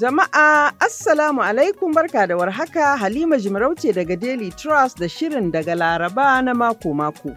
Jama'a Assalamu alaikum barka da warhaka Halima Jimarauce daga Daily Trust da shirin daga Laraba na mako-mako.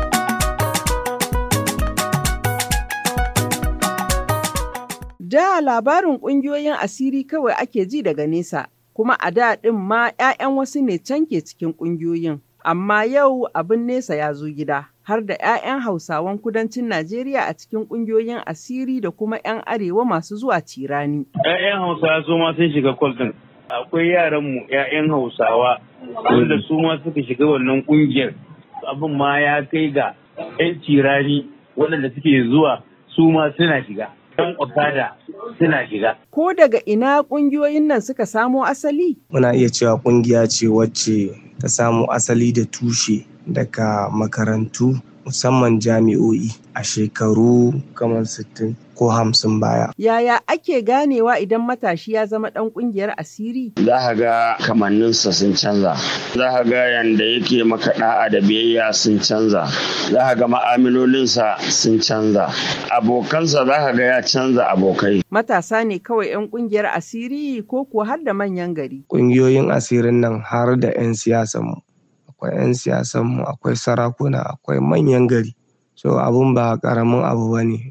Da labarin ƙungiyoyin asiri kawai ake ji daga nesa, kuma a da ɗin ma 'ya'yan wasu ne can ke cikin ƙungiyoyin. Amma yau abin nesa ya zo gida, har da 'ya'yan Hausawan kudancin Najeriya a cikin ƙungiyoyin asiri da kuma 'yan arewa masu zuwa cirani. 'Ya'yan Hausawa su ma sun shiga kwaltin. Akwai yaranmu 'ya'yan Hausawa wanda su ma suka shiga wannan ƙungiyar. Abin ma ya kai ga 'yan cirani waɗanda suke zuwa su ma suna shiga. 'Yan okada suna shiga. Ko daga ina ƙungiyoyin nan suka samo asali? Muna iya cewa ƙungiya ce wacce ta samo asali da tushe daga makarantu musamman jami'o'i a shekaru kamar sittin ko hamsin baya. Yaya ake ganewa idan matashi ya zama ɗan ƙungiyar asiri? Za ka ga kamanninsa sun canza. Za ka ga yanda yake maka da'a da biyayya sun canza. Za ka ga ma'amalolinsa sun canza. Abokansa za ka ga ya canza abokai. Matasa ne kawai 'yan ƙungiyar asiri ko kuwa har da manyan gari? Ƙungiyoyin asirin nan har da 'yan siyasanmu. Akwai 'yan siyasanmu, akwai sarakuna, akwai manyan gari. So abun ba ƙaramin abu ba ne.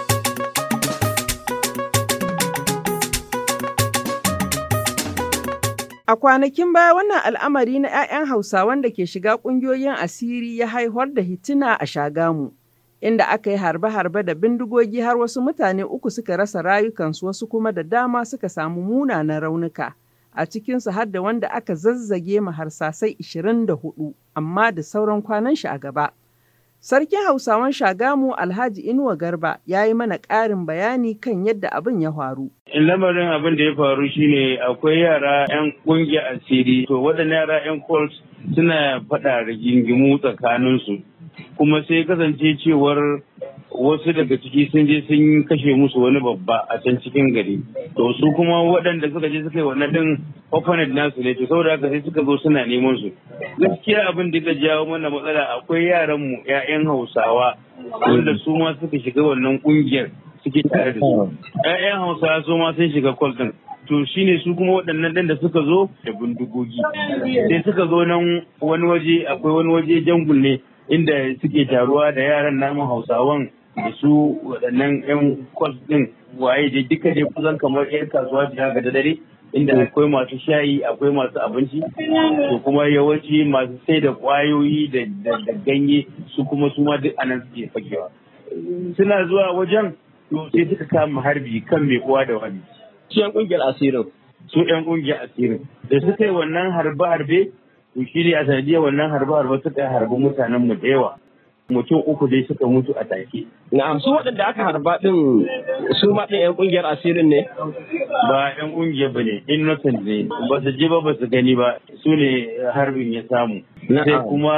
A kwanakin baya wannan al'amari na 'ya'yan Hausawan da ke shiga ƙungiyoyin asiri ya haihuwar da hituna a Shagamu, inda aka yi harbe-harbe da bindigogi har wasu mutane uku suka rasa rayukansu wasu kuma da dama suka samu munanan raunuka. A cikinsu har da wanda aka zazzage ma harsasai 24, amma da sauran kwanan shi a gaba. Sarkin Hausawan Shagamu Alhaji Inuwa Garba ya yi mana ƙarin bayani kan yadda abin ya faru. lamarin abin da ya faru shine akwai yara 'yan kungiyar asiri to waɗannan yara 'yan colt suna faɗa rigingimu tsakaninsu kuma sai kasance cewar wasu daga ciki sun je sun kashe musu wani babba a can cikin gari to su kuma waɗanda suka je suka yi wannan din opponent nasu ne to saboda haka sai suka zo suna neman su gaskiya abin da ya jawo mana matsala akwai yaran mu 'ya'yan hausawa wanda su ma suka shiga wannan kungiyar suke tare da su. ‘Ya'yan Hausa su ma sun shiga kwal ɗin. To shi ne su kuma waɗannan ɗin da suka zo da bindigogi. Sai suka zo nan wani waje akwai wani waje jangul ne inda suke taruwa da yaran namun Hausawan da su waɗannan ‘yan kwal ɗin waye da duka dai kusan kamar ‘yan kasuwa da ga da dare. Inda akwai masu shayi akwai masu abinci to kuma yawanci masu sai da kwayoyi da ganye su kuma su ma duk anan suke fakewa. Suna zuwa wajen to sai suka kama harbi kan mai uwa da wani. Su yan kungiyar asirin. Su yan kungiyar asirin. Da suka yi wannan harbe-harbe, to shi ne a sanadiyar wannan harbe-harbe suka yi harbi mutanen mu da yawa. Mutum uku dai suka mutu a take. Na'am su waɗanda aka harba ɗin su ma ɗin yan kungiyar asirin ne? Ba yan kungiyar ba ne, innocent ne. Ba su je ba ba su gani ba, su ne harbin ya samu. Sai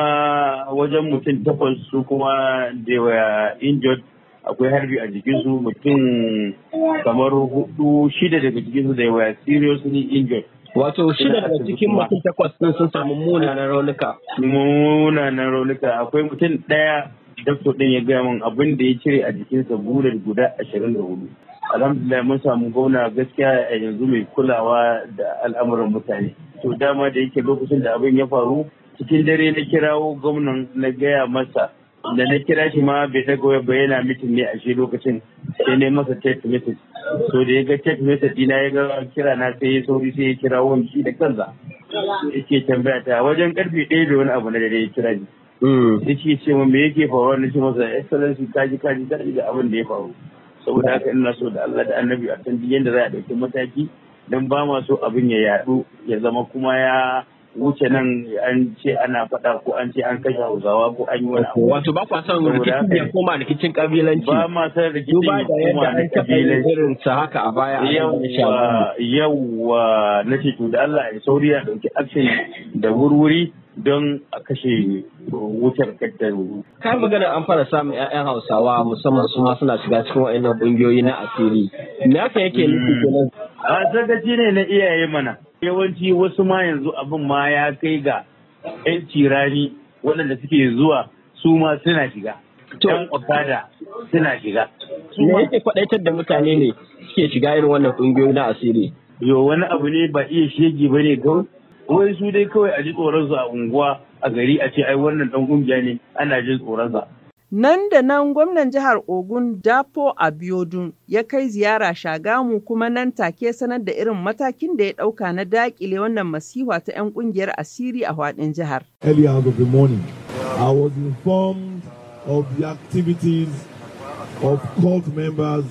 kuma wajen mutum takwas su kuma da were injured akwai harbi a jikinsu mutum kamar hudu shida daga jikinsu da yawa seriously injured. Wato shida daga cikin mutum takwas din sun samu munanan raunuka. Munanan raunuka akwai mutum ɗaya dakto ɗin ya gaya min abin da ya cire a jikinsa bular guda ashirin da hudu. Alhamdulillah mun samu gwamna gaskiya a yanzu mai kulawa da al'amuran mutane. To dama da yake lokacin da abin ya faru cikin dare na kirawo gwamnan na gaya masa da na kira shi ma bai daga waya ba yana mitin ne a shi lokacin sai ne masa text message so da ya ga text message dina ya ga kira na sai ya sauri sai ya kira wani shi da kansa yake tambaya ta wajen karfe ɗaya da wani abu na dare ya kira ni yake ce mu me yake faruwa na ce masa excellency kaji kaji kaji da abin da ya faru saboda haka ina so da Allah da annabi a san yadda za a ɗauki mataki don ba ma so abin ya yaɗu ya zama kuma ya wuce nan an ce ana faɗa ko an ce an kashe hausawa ko an yi wani abu. Wato ba kwa son rikicin ya koma rikicin kabilanci. Ba ma son rikicin ya koma na kabilanci. irin sa haka a baya. Yawwa yawwa na ce to da Allah ya sauri ya ɗauki action da wurwuri don a kashe wutar kattar Kai magana an fara samun 'ya'yan Hausawa musamman su ma suna shiga cikin wa'annan ƙungiyoyi na asiri. Me haka yake nufi kenan? A sakaci ne na iyaye mana. Yawanci wasu ma yanzu abin ma ya kai ga 'yan cirani waɗanda suke zuwa su ma suna shiga. Yan okada suna shiga. Me yake faɗaitar da mutane ne suke shiga irin wannan ƙungiyoyi na asiri? yo wani abu ne ba iya shege ba ne kawai wai su dai kawai a ji tsoronsu a unguwa a gari a ce ai wannan dan kungiya ne ana jin tsoronsa. Nan da nan gwamnan jihar Ogun Dapo Abiodun ya kai ziyara Shagamu kuma nan take sanar da irin matakin da ya ɗauka na daƙile wannan masifa ta 'yan ƙungiyar asiri a faɗin jihar. Early hours of the morning, I was informed of the activities of cult members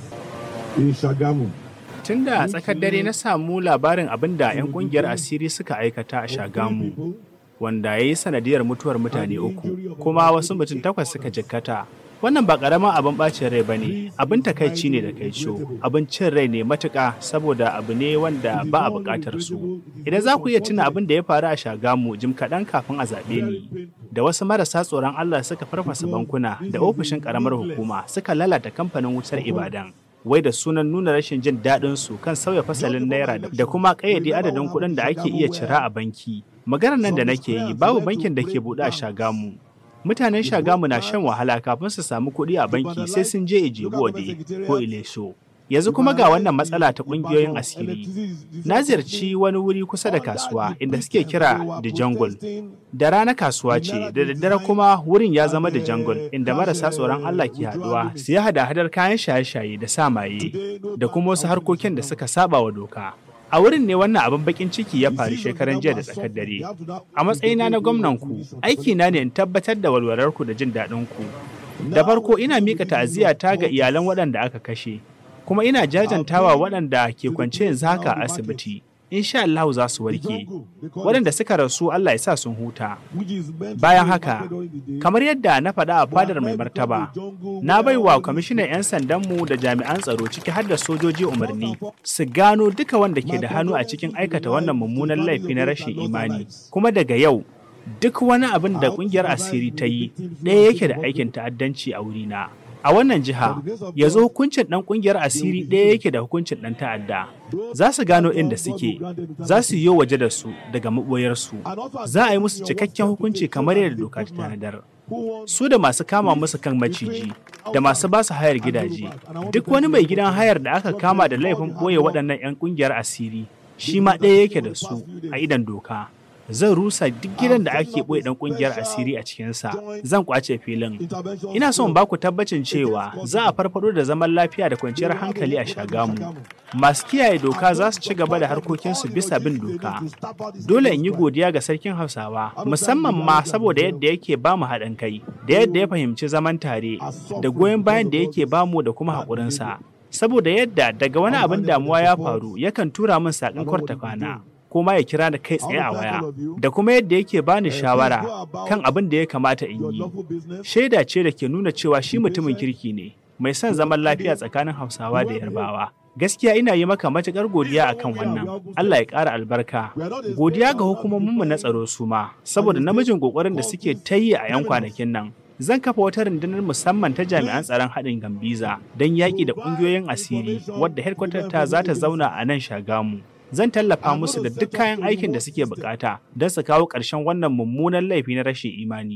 in Shagamu. Tun da tsakar dare na samu labarin abin da 'yan kungiyar asiri suka aikata a Shagamu, wanda ya yi sanadiyar mutuwar mutane uku, kuma wasu mutum takwas suka jikkata. Wannan ba ƙaramin abin ɓacin rai ba ne, abin takaici ne da kaico, abin cin rai ne matuƙa saboda abu ne wanda ba a buƙatar su. Idan za ku iya tuna abin da ya faru a Shagamu jim kaɗan kafin a zaɓe ni, da wasu marasa tsoron Allah suka farfasa bankuna da ofishin ƙaramar hukuma suka lalata kamfanin wutar Ibadan. wai da sunan nuna rashin jin daɗin su kan sauya fasalin naira da kuma ƙayyade adadin kuɗin da ake iya cira a banki. Maganar nan da nake yi babu bankin da ke buɗe a Shagamu. Mutanen Shagamu na shan wahala kafin su samu kuɗi a banki sai sun je Ijebu Ode ko Ilesho. Yanzu kuma ga wannan matsala ta ƙungiyoyin asiri. Na ziyarci wani wuri kusa da kasuwa inda suke kira The Jungle. Da rana kasuwa ce, da daddare kuma wurin ya zama The Jungle inda marasa tsoron Allah ke haɗuwa su yi hada-hadar kayan shaye-shaye da samaye da kuma wasu harkokin da suka saba wa doka. A wurin ne wannan abin bakin ciki ya faru shekaran jiya da tsakar dare. A matsayina na gwamnan ku, aikina ne in tabbatar da walwalarku da jin daɗin ku. Da farko ina miƙa ta'aziyya ta ga iyalan waɗanda aka kashe. kuma ina jajantawa waɗanda ke kwance yanzu haka a asibiti. Insha Allah za su warke. Waɗanda suka rasu Allah ya sa sun huta. Bayan haka, kamar yadda na faɗa a fadar mai martaba, na bai wa kwamishinan 'yan sandanmu da jami'an tsaro ciki har da sojoji umarni su gano duka wanda ke da hannu a cikin aikata wannan mummunan laifi na rashin imani. Kuma daga yau, duk wani abin da ƙungiyar asiri ta yi ɗaya yake da aikin ta'addanci a wurina. A wannan jiha, yanzu hukuncin ɗan ƙungiyar asiri ɗaya yake da hukuncin ɗan ta'adda. Za su gano inda suke, za su yi waje da su daga maɓoyarsu, za a yi musu cikakken hukunci kamar yadda doka ta tanadar. Su da masu kama musu kan maciji, da masu ba su hayar gidaje, duk wani mai gidan hayar da aka kama da laifin ɓoye waɗannan 'yan ƙungiyar asiri, shi ma ɗaya yake da su a idan doka. zan rusa duk gidan da ake ɓoye ɗan ƙungiyar asiri a cikinsa zan kwace filin ina son ba ku tabbacin cewa za a farfado da zaman lafiya da kwanciyar hankali a shagamu masu kiyaye doka za su ci gaba da harkokinsu bisa bin doka dole in yi godiya ga sarkin hausawa musamman ma saboda yadda yake ba mu haɗin kai da yadda ya fahimci zaman tare da goyon bayan da yake ba mu da kuma haƙurinsa saboda yadda daga wani abin damuwa ya faru yakan tura min saƙin kwarta kwana ko ma ya kira da kai tsaye a waya da kuma yadda yake bani shawara kan abin da ya kamata in yi shaida ce da ke nuna cewa shi mutumin kirki ne mai son zaman lafiya tsakanin hausawa da yarbawa gaskiya ina yi maka matuƙar godiya akan wannan Allah ya ƙara albarka godiya ga hukumominmu na tsaro su ma saboda namijin ƙoƙarin da suke ta yi a 'yan kwanakin nan zan kafa wata rundunar musamman ta jami'an tsaron haɗin gambiza don yaƙi da ƙungiyoyin asiri wadda headquarter ta za ta zauna a nan shagamu zan tallafa musu da duk kayan aikin da suke bukata don su kawo ƙarshen wannan mummunan laifi na rashin imani.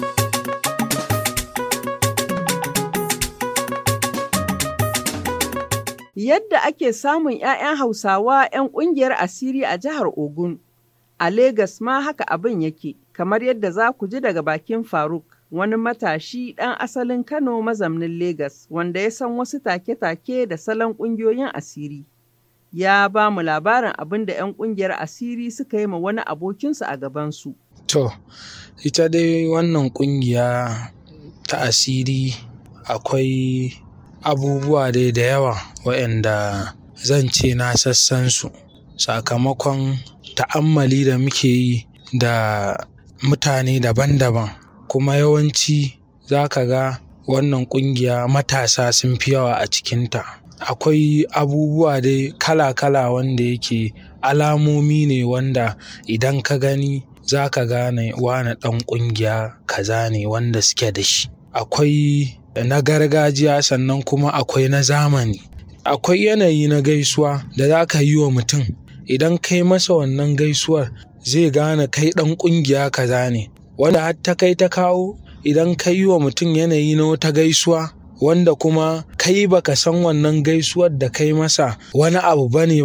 Yadda ake samun 'ya'yan Hausawa 'yan ƙungiyar asiri a jihar Ogun, a Legas ma haka abin yake, kamar yadda za ku ji daga bakin Faruk. wani matashi ɗan asalin Kano mazamnin Legas wanda ya san wasu take-take da salon ƙungiyoyin asiri. Ya ba mu labarin abin da 'yan ƙungiyar asiri suka yi ma wani abokinsu a gabansu. To, ita dai wannan ƙungiya ta asiri akwai abubuwa dai da yawa waɗanda zan ce na sassan su sakamakon ta'ammali da muke yi da mutane daban-daban kuma yawanci za ka ga wannan ƙungiya matasa sun fi yawa a cikinta akwai abubuwa dai kala-kala wanda yake alamomi ne wanda idan ka gani za ka gane wane ɗan ƙungiya kaza ne wanda suke da shi akwai na gargajiya sannan kuma akwai na zamani akwai yanayi na gaisuwa da za ka yi wa mutum idan kai masa wannan gaisuwar zai gane kai ɗan ƙungiya kaza ne wanda har ta kai ta kawo idan ka yi wa mutum yanayi na wata gaisuwa wanda kuma kai baka san wannan gaisuwar da kai masa wani abu bane ba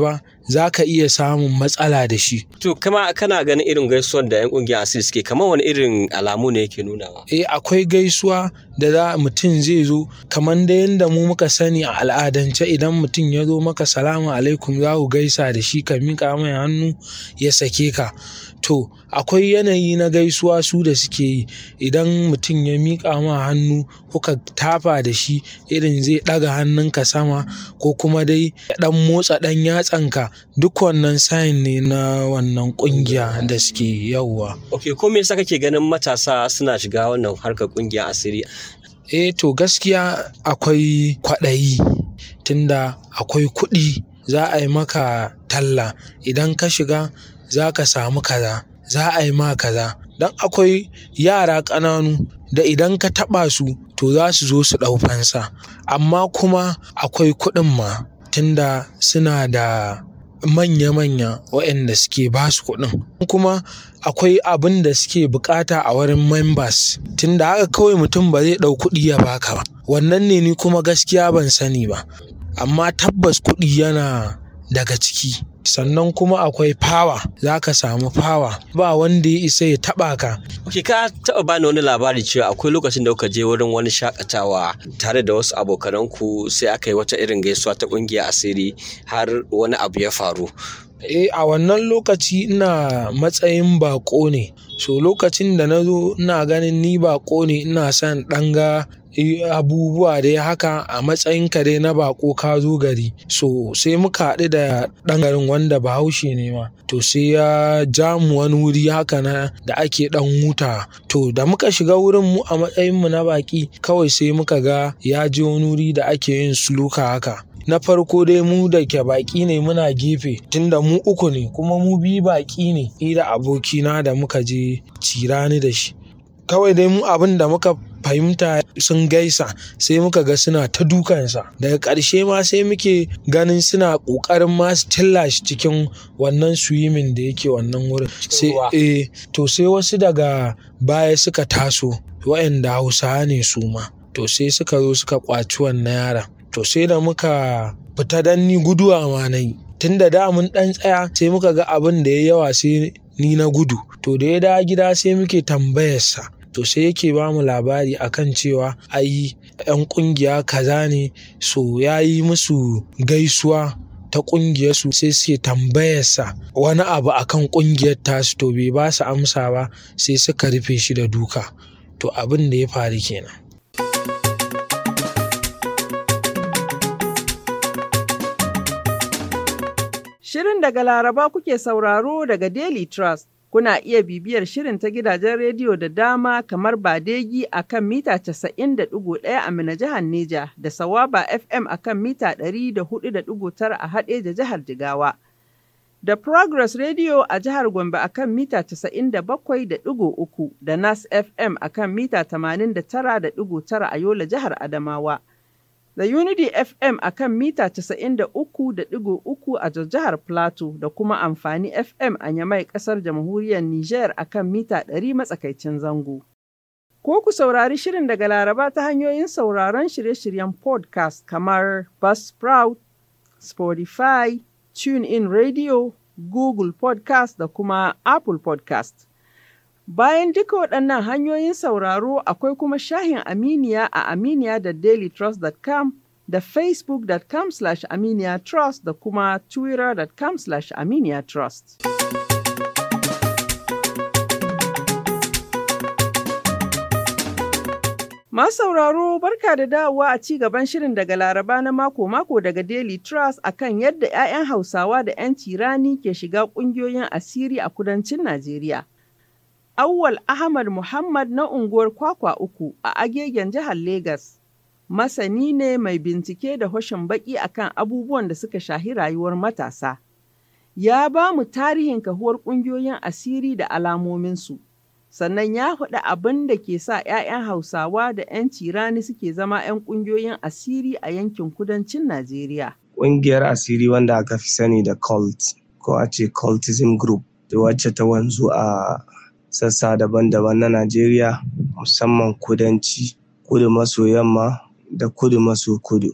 za ka iya samun matsala da shi. To kama kana ganin irin gaisuwar da 'yan ƙungiyar asiri suke kamar wani irin alamu ne yake nunawa? Eh akwai gaisuwa da za mutum zai zo kamar da yadda mu muka sani a al'adance idan mutum ya zo maka salamu alaikum za ku gaisa da shi ka miƙa mai hannu ya sake ka. To akwai yanayi na gaisuwa su da suke yi idan mutum ya miƙa ma hannu kuka tafa da shi irin zai ɗaga hannunka sama ko kuma dai ya ɗan motsa ɗan yatsanka duk wannan sign ne na wannan ƙungiya da suke yauwa. Ok ko me yasa kake ganin matasa suna shiga wannan harkar ƙungiyar asiri? Eh to gaskiya akwai kwaɗayi tunda akwai kuɗi za a yi maka talla idan ka shiga za ka samu kaza za a yi ma kaza don akwai yara ƙananu da idan ka taɓa su to za su zo su ɗau fansa amma kuma akwai kuɗin ma tunda suna da manya-manya waɗanda suke ba su kuɗin kuma akwai abin da suke bukata a wurin members tunda haka kawai mutum ba zai ɗau kuɗi ya baka ba wannan ne ni kuma gaskiya ban sani ba amma tabbas kuɗi yana daga ciki sannan kuma akwai fawa za ka samu fawa ba wanda ya isa ya taɓa ka. Ok ka taɓa bani wani labari cewa akwai lokacin da kuka je wurin wani shakatawa tare da wasu abokananku sai aka yi wata irin gaisuwa ta ƙungiyar asiri har wani abu ya faru. Eh a wannan lokaci ina matsayin baƙo ne so lokacin da na zo ina ganin ni baƙo ne ina son ɗan ga abubuwa dai haka a matsayin ka dai na bako ka zo gari so sai muka haɗu da ɗan garin wanda bahaushe ne ma to sai ya ja mu wani wuri haka na da ake ɗan huta to da muka shiga wurin mu a matsayin mu na baki kawai sai muka ga ya je wani wuri da ake yin suluka haka na farko dai mu da ke baki ne muna gefe tunda mu uku ne kuma mu biyu baki ne ni da abokina da muka je cirani da shi kawai dai mu abin da muka fahimta sun gaisa sai muka ga suna ta dukansa daga ƙarshe ma sai muke ganin suna ƙoƙarin ma su tilla shi cikin wannan swimming da yake wannan wurin sai eh to sai wasu daga baya suka taso waɗanda hausawa ne su ma to sai suka zo suka ƙwaci wannan yaron to sai da muka fita dan ni guduwa ma na yi tun da da mun ɗan tsaya sai muka ga abin da ya yawa sai ni na gudu to da ya dawo gida sai muke tambayarsa to sai yake ba mu labari akan cewa ai yan kungiya kaza ne so ya yi musu gaisuwa ta kungiyar su sai suke tambayarsa wani abu akan kungiyar tasu to bai ba su amsa ba sai suka rufe shi da duka to abin da ya faru kenan Shirin daga Laraba kuke sauraro daga Daily Trust. Kuna iya bibiyar shirin ta gidajen rediyo da dama kamar Badegi a kan mita 90.1 a Mina jihar Neja da Sawaba FM a kan mita 104.9 a Haɗeja jihar Jigawa. Da Progress Radio a jihar Gombe a kan mita 97.3 da Nas FM a kan mita 89.9 a Yola jihar Adamawa. da Unity FM a kan mita 93.3 a jihar Plateau da kuma amfani FM a Yamai ƙasar jamhuriyar Nijar a kan mita 100 matsakaicin zango. Ko ku saurari shirin daga Laraba ta hanyoyin sauraron shirye-shiryen podcast kamar Buzzsprout, Spotify, TuneIn Radio, Google Podcast da kuma Apple Podcast. Bayan duka waɗannan hanyoyin sauraro akwai kuma shahin Aminiya a aminiya da dailytrust.com da facebook.com slash aminiyatrust da kuma twitter.com slash aminiyatrust. Masu sauraro barka da dawowa a ci gaban shirin daga Laraba na mako-mako daga Daily Trust akan yadda 'ya'yan Hausawa da 'yan tirani ke shiga ƙungiyoyin asiri a kudancin Najeriya. Awwal Ahmad Muhammad na unguwar Kwakwa uku a Agegen jihar Legas. Masani ne mai bincike da hoshin baki akan abubuwan da suka shahi rayuwar matasa. Ya ba mu tarihin kahuwar ƙungiyoyin asiri da alamominsu. Sannan ya faɗi abin da ke sa 'ya'yan Hausawa da 'yan cirani suke zama 'yan ƙungiyoyin asiri a yankin kudancin Najeriya. Ƙungiyar asiri wanda aka fi sani da cult ko a ce cultism group wacce ta wanzu a sassa daban-daban na Najeriya musamman kudanci, kudu maso yamma da kudu maso kudu.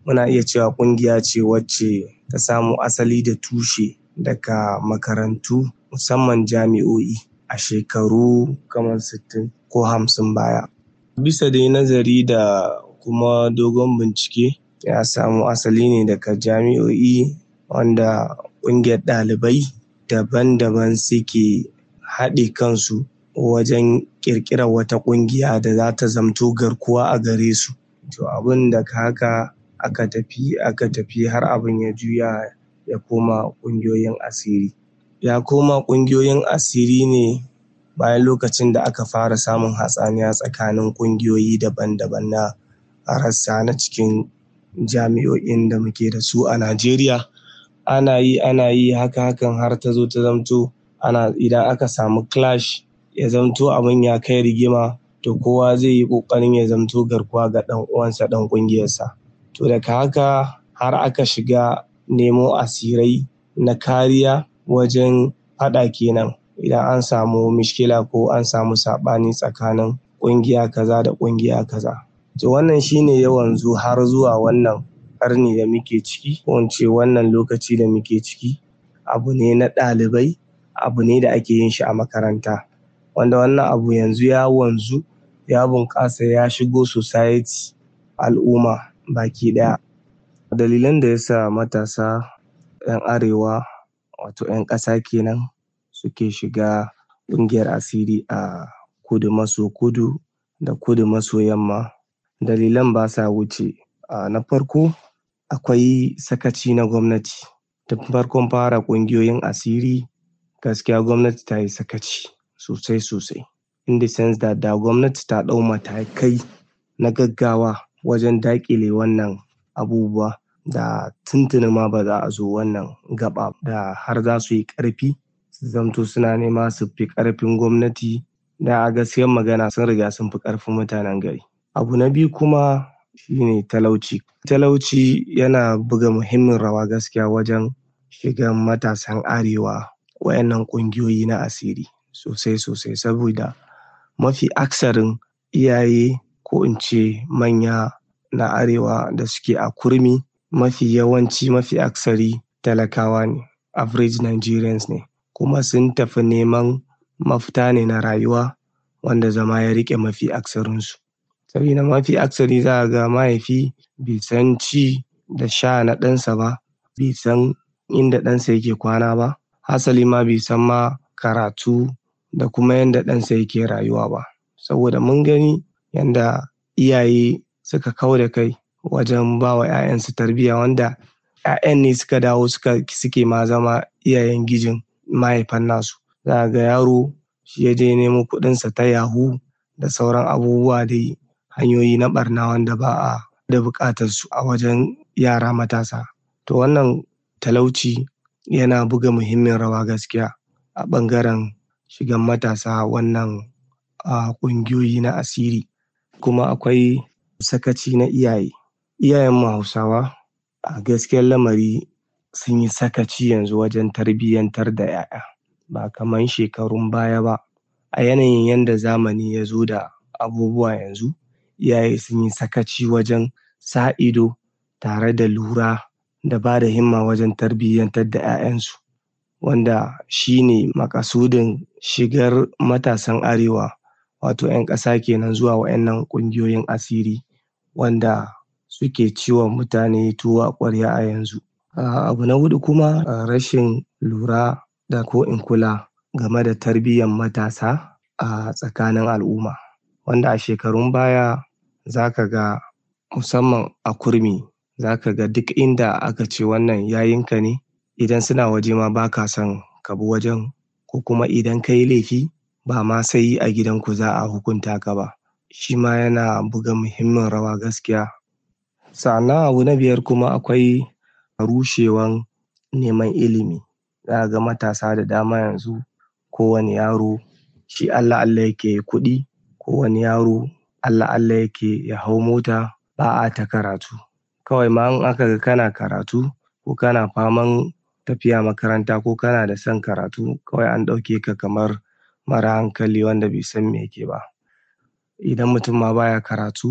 muna iya cewa ƙungiya ce wacce ta samo asali da tushe daga makarantu musamman jami'o'i a shekaru kamar sittin ko hamsin baya. Bisa dai nazari da kuma dogon bincike ya samo asali ne daga jami'o'i wanda ƙungiyar ɗalibai daban-daban suke haɗe kansu wajen ƙirƙirar wata ƙungiya da za ta zamto garkuwa a gare su. To abin daga haka aka tafi aka tafi har abin ya juya ya koma ƙungiyoyin asiri. Ya koma ƙungiyoyin asiri ne bayan lokacin da aka fara samun hatsaniya tsakanin ƙungiyoyi daban-daban na rassa na cikin jami'o'in da muke da su a Najeriya. Ana yi ana yi haka hakan har ta zo ta zamto ana idan aka samu clash ya zamto abin ya kai rigima to kowa zai yi ƙoƙarin ya zamto garkuwa ga ɗan uwansa ɗan ƙungiyarsa. To daga haka har aka shiga nemo asirai na kariya wajen faɗa kenan idan an samu mishkila ko an samu saɓani tsakanin ƙungiya kaza da ƙungiya kaza. To wannan shi ne ya wanzu har zuwa wannan ƙarni da muke ciki ko in ce wannan lokaci da muke ciki. Abu ne na ɗalibai, abu ne da ake yin shi a makaranta. Wanda wannan abu yanzu ya wanzu ya bunƙasa ya shigo society al'umma baki ɗaya. Dalilan da ya sa matasa 'yan arewa wato 'yan ƙasa kenan suke shiga ƙungiyar asiri a kudu maso kudu da kudu maso yamma dalilan ba sa wuce na farko akwai sakaci na gwamnati. Tun farkon fara ƙungiyoyin asiri gaskiya gwamnati ta yi sakaci sosai sosai in the sense that da gwamnati ta ɗau matakai na gaggawa wajen daƙile wannan abubuwa da tuntuni ma ba za a zo wannan gaɓa da har za su yi ƙarfi su zamto suna nema su fi ƙarfin gwamnati da a gaskiyar magana sun riga sun fi ƙarfin mutanen gari. Abu na biyu kuma shi ne talauci. Talauci yana buga muhimmin rawa gaskiya wajen shigan matasan arewa wa'innan ƙungiyoyi na asiri sosai sosai saboda mafi aksarin iyaye ko in ce manya na arewa da suke a kurmi mafi yawanci mafi aksari talakawa ne average Nigerians ne kuma sun tafi neman mafita ne na rayuwa wanda zama ya riƙe mafi aksarinsu. Sabida mafi aksari za ka ga mahaifi bai san ci da sha na ɗansa ba, bai san inda ɗansa yake kwana ba, hasali ma bai san ma karatu da kuma yanda ɗansa yake rayuwa ba. Saboda mun gani yanda iyaye suka kau da kai wajen ba wa 'ya'yansu tarbiyya wanda 'ya'yan ne suka dawo suka suke ma zama iyayen gijin mahaifan nasu. Za ka ga yaro shi ya je ya nemo kuɗinsa ta yahoo da sauran abubuwa dai hanyoyi na ɓarna wanda ba a da buƙatar su a wajen yara matasa. To wannan talauci yana buga muhimmin rawa gaskiya a ɓangaren shigan matasa wannan a ƙungiyoyi na asiri. Kuma akwai sakaci na iyaye. Iyayenmu Hausawa a gaskiyar lamari sun yi sakaci yanzu wajen tarbiyyantar da 'ya'ya ba kaman shekarun baya ba. A yanayin yanda zamani ya zo da abubuwa yanzu iyaye sun yi sakaci wajen sa ido tare da lura da ba da himma wajen tarbiyyantar da 'ya'yansu. Wanda shi ne maƙasudin shigar matasan arewa wato 'yan ƙasa kenan zuwa wa'innan ƙungiyoyin asiri wanda suke ci wa mutane tuwo a ƙwarya a yanzu. Abu na huɗu kuma rashin lura da ko in kula game da tarbiyyan matasa a tsakanin al'umma. Wanda a shekarun baya za ka ga musamman a kurmi za ka ga duk inda aka ce wannan yayinka ne idan suna waje ma ba ka son ka bi wajen ko kuma idan ka yi laifi ba ma sai a gidanku za a hukunta ka ba. Shi ma yana buga muhimmin rawa gaskiya. Sa'annan abu na biyar kuma akwai rushewan neman ilimi. Za ka ga matasa da dama yanzu kowane yaro shi Allah Allah yake yayi kuɗi, kowane yaro Allah Allah yake ya hau mota ba a ta karatu. Kawai ma in aka ga kana karatu ko kana faman tafiya makaranta ko kana da son karatu kawai an ɗauke ka kamar mara hankali wanda bai san me yake ba. Idan mutum ma baya karatu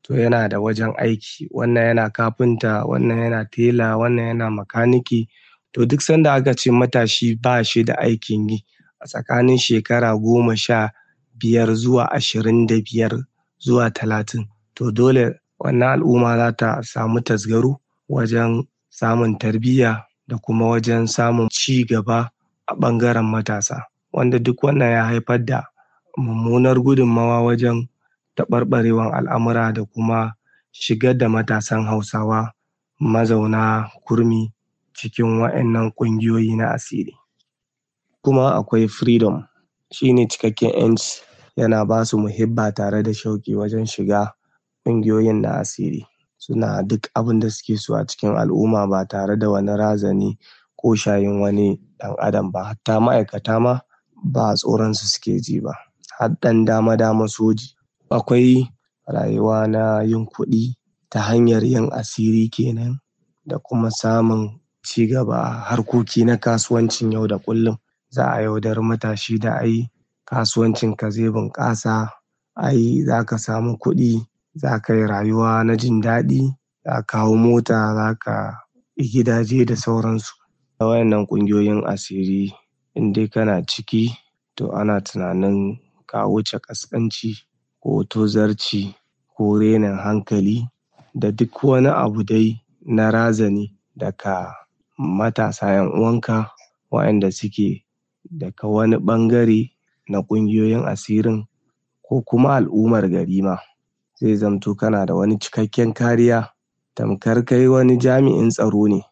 to yana da wajen aiki wannan yana kafinta wannan yana tela wannan yana makaniki to duk sanda aka ce matashi ba shi da aikin yi a tsakanin shekara goma sha biyar zuwa ashirin da biyar zuwa talatin to dole wannan al'umma za ta samu tasgaro wajen samun tarbiyya da kuma wajen samun ci gaba a ɓangaren matasa wanda duk wannan ya haifar da mummunar gudunmawa wajen taɓarɓarewan al'amura da kuma shigar da matasan hausawa mazauna kurmi cikin wa'innan ƙungiyoyi na asiri kuma akwai freedom shine cikakken ƴanci yana ba su muhibba tare da shauƙi wajen shiga ƙungiyoyin na asiri suna duk abin da suke so a cikin al'umma ba tare da wani razani ko shayin wani ɗan adam ba hatta ma'aikata ma ba tsoron su suke ji ba har ɗan dama dama soji akwai rayuwa na yin kuɗi ta hanyar yin asiri kenan da kuma samun ci gaba a harkoki na kasuwancin yau da kullum za a yaudari matashi da ai kasuwancin ka zai bunƙasa ai za ka samu kuɗi za ka yi rayuwa na jin daɗi za ka hau mota za ka yi gidaje da sauransu a wayannan ƙungiyoyin asiri in dai kana ciki to ana tunanin ka wuce ƙasƙanci ko tozarci ko renin hankali da duk wani abu dai na razani daga matasa 'yan uwanka waɗanda suke daga wani ɓangare na ƙungiyoyin asirin ko kuma al'ummar gari ma zai zamto kana da wani cikakken kariya tamkar kai wani jami'in tsaro ne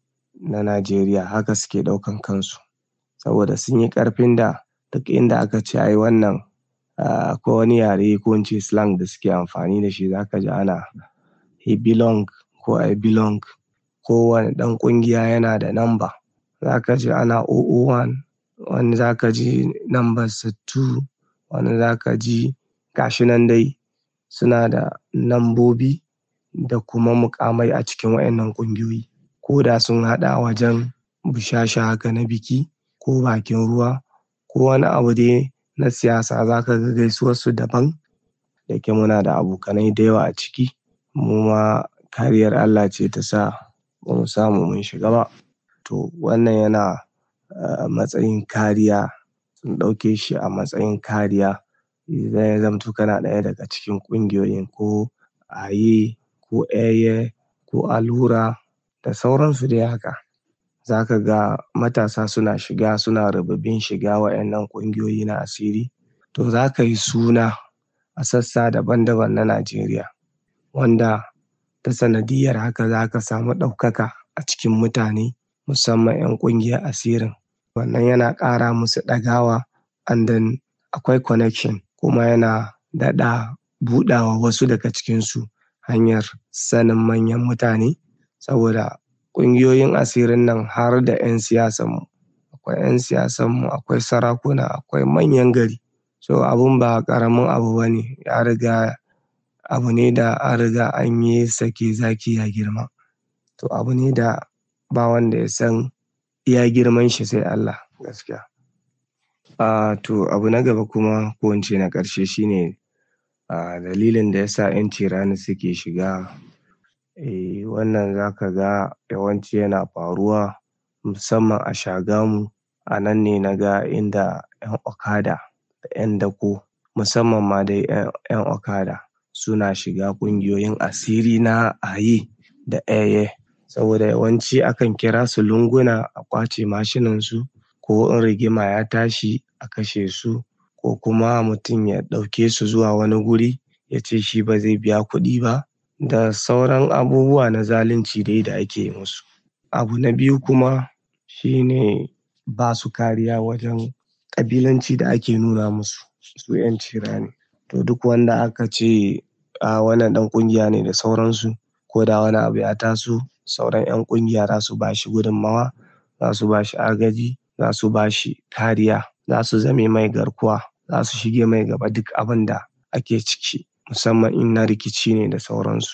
na Najeriya haka suke ɗaukan kansu saboda sun yi ƙarfin da duk inda aka ce ai wannan akwai wani yare ko in ce slang da suke amfani da shi za ka ji ana he belong ko I belong kowane ɗan ƙungiya yana da namba za ka ji ana 001 wani za ka ji nambarsa 2 wani za ka ji gashi nan dai suna da nambobi da kuma muƙamai a cikin waɗannan ƙungiyoyi ko da sun haɗa wajen bushasha haka na biki ko bakin ruwa ko wani abu dai na siyasa za ka ga gaisuwarsu daban da yake muna da abokanai da yawa a ciki mu ma kariyar Allah ce ta sa ba mu samu mun shiga ba to wannan yana matsayin kariya sun ɗauke shi a matsayin kariya idan ya zamto kana ɗaya daga cikin ƙungiyoyin ko aye ko eye ko alura da sauransu dai haka za ka ga matasa suna shiga suna ribibin shiga waɗannan ƙungiyoyi na asiri to za ka yi suna a sassa daban daban na Najeriya wanda ta sanadiyyar haka za ka samu ɗaukaka a cikin mutane musamman 'yan ƙungiyar asirin wannan yana ƙara musu ɗagawa and then akwai connection kuma yana daɗa buɗawa wasu daga cikinsu hanyar sanin manyan mutane saboda ƙungiyoyin asirin nan har da 'yan siyasanmu akwai 'yan siyasanmu akwai sarakuna akwai manyan gari so abun ba ƙaramin abu ba ne ya riga abu ne da an riga an yi sake zaki ya girma to abu ne da ba wanda ya san iya girman shi sai Allah gaskiya a to abu na gaba kuma ko in ce na ƙarshe shine a dalilin da ya sa 'yan cirani suke shiga eh wannan za ka ga yawanci yana faruwa musamman a Shagamu a nan ne na ga inda 'yan okada da 'yan dako musamman ma dai 'yan okada suna shiga ƙungiyoyin asiri na aye da eye saboda yawanci akan kira su lunguna a ƙwace mashinansu ko in rigima ya tashi a kashe su ko kuma mutum ya ɗauke su zuwa wani guri ya ce shi ba zai biya kuɗi ba da sauran abubuwa na zalunci dai da ake yi musu abu na biyu kuma shine ba su kariya wajen ƙabilanci da ake nuna musu su 'yan cirani to duk wanda aka ce a wannan ɗan ƙungiya ne da sauransu ko da wani abu ya taso sauran 'yan ƙungiya za su ba shi gudunmawa za su ba shi agaji za su ba shi kariya za su zame mai garkuwa za su shige mai gaba duk abin da ake ciki musamman in na rikici ne da sauransu.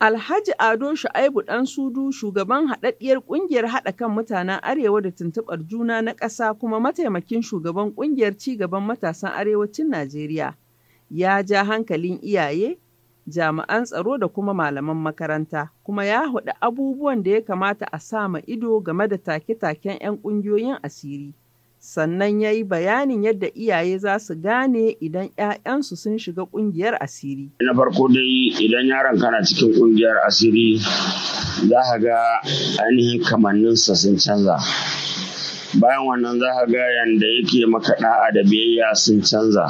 Alhaji Ado Shu'aibu ɗan Sudu shugaban haɗaɗɗiyar ƙungiyar haɗa kan mutanen Arewa da tuntuɓar juna na ƙasa kuma mataimakin shugaban ƙungiyar cigaban matasan Arewacin Najeriya ya ja hankalin iyaye, jami'an tsaro da kuma malaman makaranta kuma ya haɗu abubuwan da ya kamata a sa ma ido game da take-taken 'yan ƙungiyoyin asiri. Sannan ya yi bayanin yadda iyaye za su gane idan 'ya'yansu sun shiga ƙungiyar asiri. Na farko dai idan yaron kana cikin ƙungiyar asiri za ka ga ainihin kamanninsa sun canza. Bayan wannan za ka ga yanda yake maka ɗa'a da biyayya sun canza.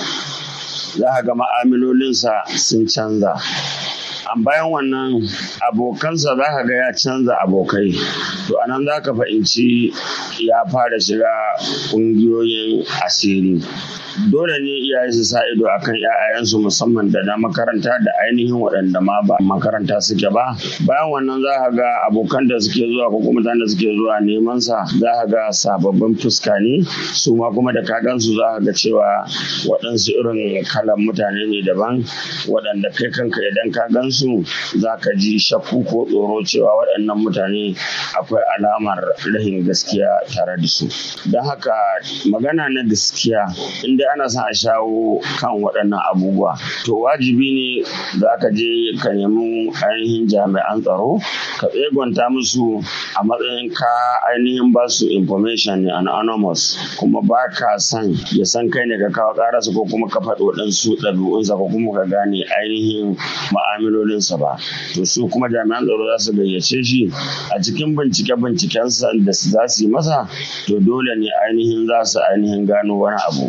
Za ka ga ma'amalolinsa sun canza. bayan wannan abokansa za ka ga ya canza abokai to anan za ka fahimci ya fara shiga ƙungiyoyin asiri dole ne iyaye su sa ido akan ‘ya'yayensu musamman da na makaranta da ainihin waɗanda ma ba makaranta suke ba bayan wannan za ka ga abokan da suke zuwa ko kuma da suke zuwa neman sa za ka ga sababbin fuska ne su ma kuma da ka gansu za ka ga cewa waɗansu irin kalan mutane ne daban waɗanda kai kanka idan ka gansu za ka ji shakku ko tsoro cewa waɗannan mutane akwai alamar rahin gaskiya tare da su don haka magana na gaskiya inda ana son a shawo kan waɗannan abubuwa to wajibi ne za ka je ka nemi ainihin jami'an tsaro ka tsegonta musu a matsayin ka ainihin ba su information ne anonymous kuma ba ka son ya san kai ne ka kawo ƙararsa ko kuma ka faɗi waɗansu ɗabi'unsa ko kuma ka gane ainihin ma'amalolinsa ba to su kuma jami'an tsaro za su gayyace shi a cikin bincike-bincikensa da za su yi masa to dole ne ainihin za su ainihin gano wani abu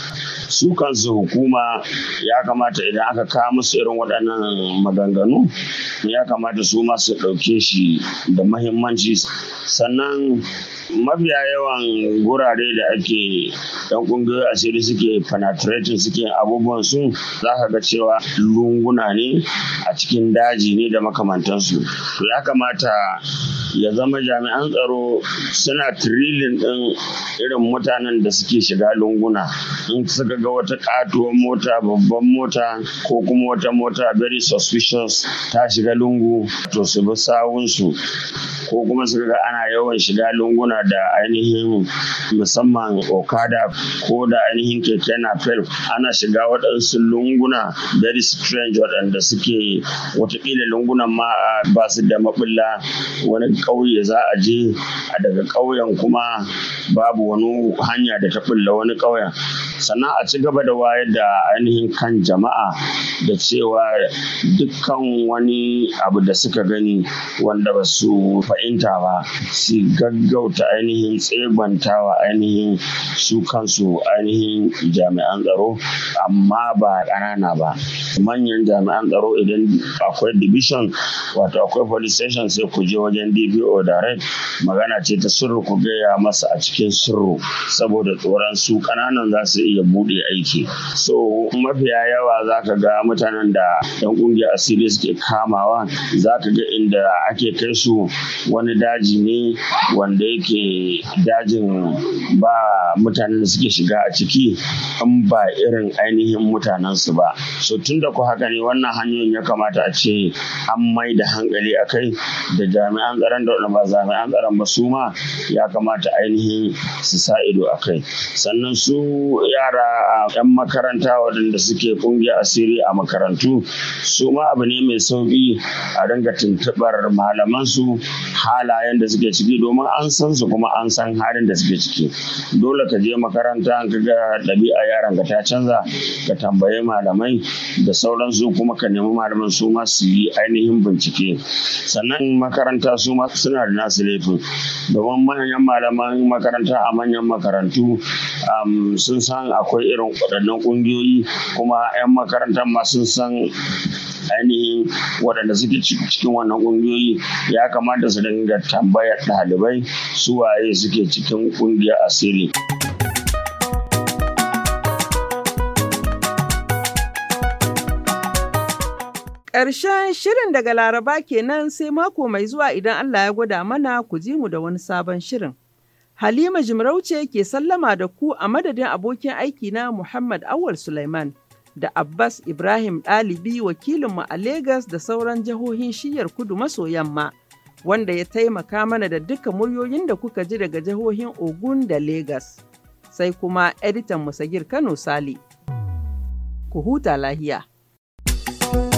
su kansu hukuma ya kamata idan aka kawo musu irin waɗannan maganganu ya kamata su ma su ɗauke shi da mahimmanci sannan mafiya yawan gurare da ake yan kungiyoyi asiri suke penetrating suke abubuwan su za ka ga cewa lunguna ne a cikin daji ne da makamantansu to ya kamata ya zama jami'an tsaro suna trilin ɗin irin mutanen da suke shiga lunguna in suka ga wata katuwar mota babban mota ko kuma wata mota very suspicious ta shiga lungu to su bi sawunsu ko kuma suka ga ana yawan shiga lunguna da ainihin musamman okada ko da ainihin keke napep ana shiga waɗansu lunguna very strange waɗanda suke watakila lungunan ma ba su da maɓulla wani ƙauye za a je a daga ƙauyen kuma babu wani hanya da ta ɓulla wani ƙauyen sannan a ci gaba da wayar da ainihin kan jama'a da cewa dukkan wani abu da suka gani wanda ba su fahimta ba su gaggauta ainihin tsebantawa ainihin su kansu ainihin jami'an tsaro amma ba ƙanana ba manyan jami'an tsaro idan akwai division wato akwai police station sai ku je wajen dbo direct magana ce ta sirri ku gaya masa a cikin sirru saboda tsoron su ƙananan za su iya buɗe aiki so mafiya yawa za ka ga mutanen da yan ƙungiyar asiri suke kamawa za ka ga inda ake kai su wani daji ne wanda yake dajin ba mutanen da suke shiga a ciki in ba irin ainihin mutanen su ba so tun da ku haka ne wannan hanyoyin ya kamata a ce an mai da hankali a kai da jami'an tsaron da ba jami'an tsaron ba su ma ya kamata ainihin su sa ido a kai sannan su yara a 'yan makaranta waɗanda suke ƙungiyar asiri a makarantu su ma abu ne mai sauƙi a ringa tuntuɓar malaman su halayen da suke ciki domin an san su kuma an san halin da suke ciki dole ka je makaranta ka ga ɗabi'a yaran ka ta canza ka tambayi malamai da sauransu kuma ka nemi malaman su ma su yi ainihin bincike sannan makaranta su ma suna da nasu laifin domin manyan malaman makaranta a manyan makarantu sun san akwai irin waɗannan ƙungiyoyi kuma 'yan makarantar ma sun san ainihin waɗanda suke cikin wannan ƙungiyoyi ya kamata su dinga tambayar ɗalibai su waye suke cikin ƙungiyar asiri. Ƙarshen shirin daga Laraba kenan sai mako mai zuwa idan Allah ya gwada mana ku ji mu da wani sabon shirin. Halima Jimarauce ke sallama da ku a madadin abokin aiki na Muhammad Awal Sulaiman. da Abbas Ibrahim ɗalibi wakilinmu a Legas da sauran jihohin shiyar kudu maso yamma wanda ya taimaka mana da duka muryoyin da kuka ji daga jihohin Ogun da Legas. Sai kuma editan Musagir Kano Sale. Ku huta lahiya.